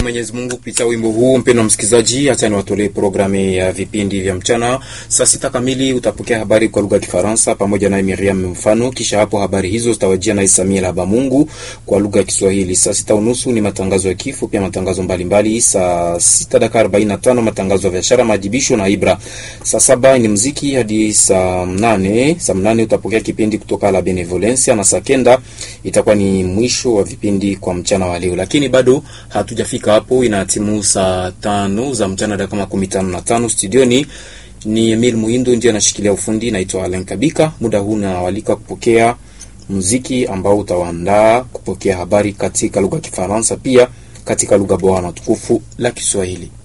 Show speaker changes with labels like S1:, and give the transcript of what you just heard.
S1: Mwenyezi Mungu kupitia wimbo huu. Mpendwa msikilizaji, acha niwatolee programu ya vipindi vya mchana. Saa sita kamili utapokea habari kwa lugha ya Kifaransa pamoja na Miriam Mfano. Kisha hapo habari hizo zitawajia na Isamia Laba Mungu kwa lugha ya Kiswahili. Saa sita unusu ni matangazo ya kifo, pia matangazo mbalimbali. Saa sita dakika arobaini na tano matangazo ya biashara, majibisho na Ibra. Saa saba ni mziki hadi saa mnane. Saa mnane utapokea kipindi kutoka la Benevolencia na saa kenda itakuwa ni mwisho wa vipindi kwa mchana wa leo, lakini bado hatujafika hapo. Inatimu saa tano za mchana dakika makumi tano na tano studioni ni Emil Muindo ndiye anashikilia ufundi. Naitwa Alen Kabika. Muda huu nawalika kupokea muziki ambao utawaandaa kupokea habari katika lugha ya Kifaransa, pia katika lugha bora na tukufu la Kiswahili.